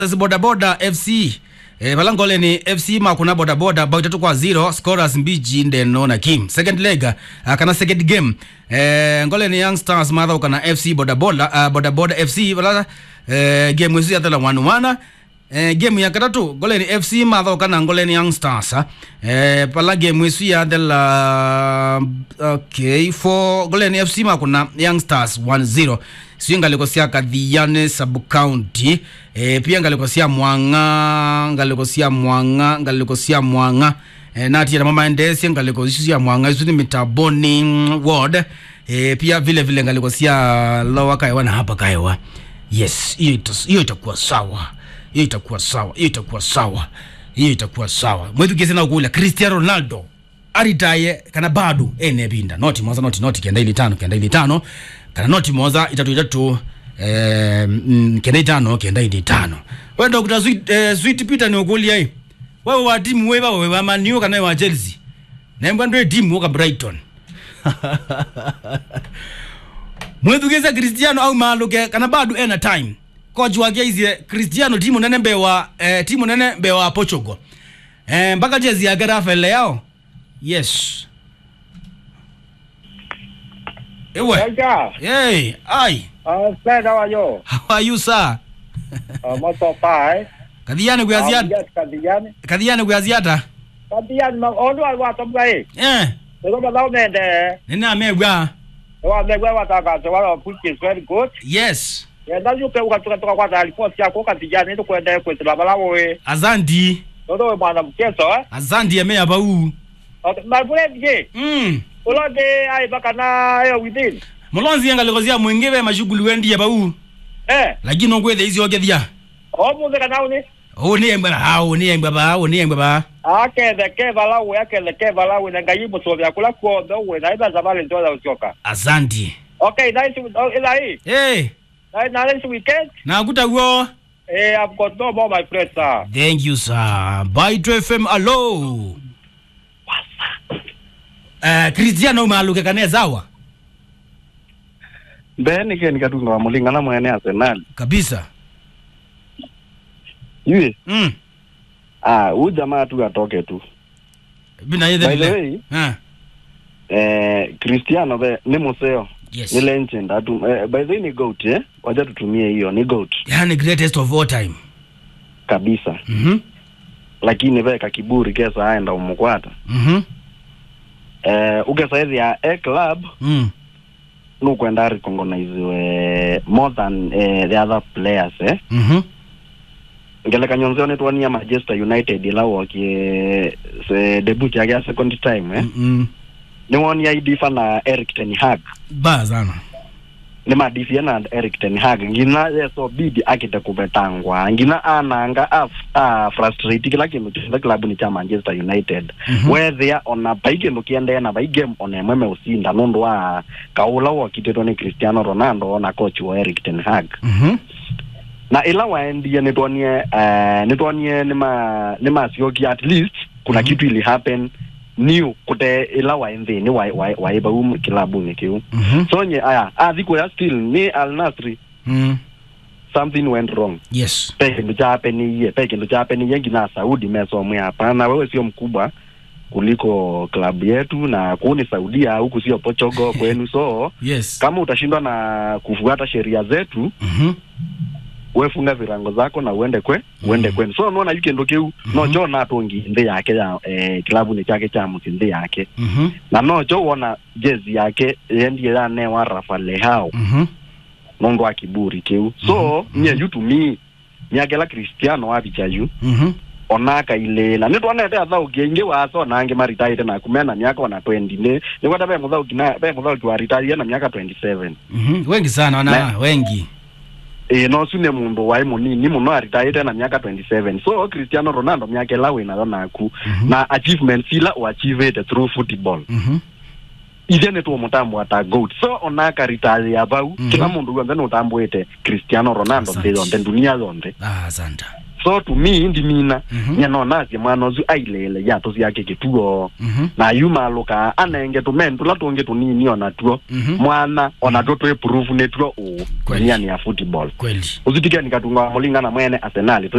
Stars bodaboda fc eh, balangole ni fc makuna bodaboda bao itatu kwa zero scorers mbiji ndeno na kim second leg uh, kana second game eh, ngole ni young stars madha kana fc bodaboda uh, bodaboda fc bala eh, game wesu yathala 1-1 eh, game ya katatu ngole ni fc madha kana ngole ni young stars eh, pala game wesu yathela okay for ngole ni fc makuna young stars 1-0 sio ngaliko cia kathiane sub county e, pia ngaliko cia mwanga ngaliko cia mwanga ngaliko cia mwanga e, natia na mama endesie ngaliko icio cia mwanga icio ni mitaboni mm, ward e, pia vile vile ngaliko cia lower kaewa na hapa kaewa yes hiyo ita- hiyo itakuwa sawa hiyo itakuwa sawa hiyo itakuwa sawa hiyo itakuwa sawa mwithukiese na ukula cristiano ronaldo aritaye kana bado ene binda noti moza noti noti kenda ili tano kenda ili tano kana noti moza itatu itatu eh, mm, kenda itano kenda ili tano we dr sweet, eh, sweet peter ni ukulia hii wewe wa timu wewe wewe wa maniu kana wewe wa chelsea nembwa ndio timu ka brighton mwithukize cristiano au maluke kana bado ena time coach wake izie cristiano timu nene mbewa eh, timu nene mbewa portugal eh, mpaka jezi yake rafael yao yes ewe Helga, hey ai uh, Fred, how are you? how are you sir Uh, moto pai. kadhiane kuyaziata Yes, kadiyani. kadhiane kuyaziata Kadiyani ma onu al wata mgai. eh Ego ba daw mende. nene amegwa Wa me gwa wata ka so wa which is very good. yes Ya da yu pe uka tuka tuka kwa ta report ya ko kadiyani to kwenda ko tla bala wo we. azandi Todo mwana mchezo eh. azandi emeya bau Ma bule je. mm Ulo de ai baka na yo within. mulonzi engalikozia mwingi ve mashughuli wendia bau Eh, lakini okwethe icio okethia o mu de kana uni. ũ nĩ engba ha ũ nĩ engba ba ũ nĩ engba ba Akethe ke bala we akethe ke bala we na ngai muso vya kula ko do we na iba zabale ndo da uchoka. asante Okay, nice. Oh, ila hii. hey, Na na this weekend. nakutaguo Eh, I've got no more, my friend, sir. thank you sir Bite fm alo uh, cristiano maluke kane zawa mbeni ke nikatunga wa mulingana mwene arsenal kabisa yue mm. ah huyu jamaa tu atoke tu bina by the yethe way ah. eh cristiano be ni museo yes ni legend atu eh, by the way ni goat eh wacha tutumie hiyo ni goat yani greatest of all time kabisa mhm lakini veka kiburi kesa aenda umukwata mhm eh ugesa hizi ya a club mm. nukwenda recognize more than eh, the other players eh mhm ngeleka nyonzeo nitwania manchester united ila wokie se debut yake ya second time eh mm. niwonia idifa na eric ten hag ba sana ni madifie na eric ten hag ngina yeso bidi akite kuvetangwa ngina ananga a, a frustrate kila kindu kionthe kilabuni cha manchester united Mhm. wethia ona pai kindu kiendee na vai game ona imwe meusinda nundu wa kaula wokititwo ni cristiano ronaldo na coach wa eric ten hag mhm na ila waendie nitwonie uh, nitwonie nima nimasiokia at least kuna Mhm. kitu ili happen new kute ila waenthini waiba um kilabuni kiu mhm so nye aya athikå ya still ni al nasri mm. something went wrong yes pe kindu chapeniie pe kindu chapeniie ngina saudi mesomwe hapana wewe sio mkubwa kuliko klabu yetu na kuni saudia huku sio pochogo kwenu so yes kama utashindwa na kufuata sheria zetu mhm wefunga virango zako na uende kwe uende Mhm. kwenu so nona yukendo kiu Mhm. nocho natongi nthi yake ya eh, kilabu ni chake cha musi nthi yake mhm na nocho wona jezi yake yendie yanewa rafa lehao mhm nongo wa kiburi kiu so Mhm. nye yu to me miakela cristiano wabicha yu mhm onaka ilela ni twanete athauki aingi waso nangi maritaite na kumena miaka ona 20 ni ni kwata be muthauki na be muthauki wa retire na miaka 27 mhm wengi sana wana Na- wengi e no sune mundu wai munini muno aritaite na miaka 27 so cristiano ronaldo miaka ela winayo naku Mhm. na achievements ila uachievete through football mhm ithe nä two må tambå ata goat so onaka ritari ya vau Mhm. kila må ndå guothe nä å tambwä te cristiano ronaldo Asante. nthä yonthe dunia yonthe ah asante so to me ndi mina Mhm. nyanonasye mwana ucio ailele yato ciake kituo Mhm. na yumaluka anenge tumen tula tungi tunini ona tuo Mhm. mwana ona tuo twi proof ni tuo uu Kweli. niani ya football kweli uzitikeni katunga mulingana mwene arsenali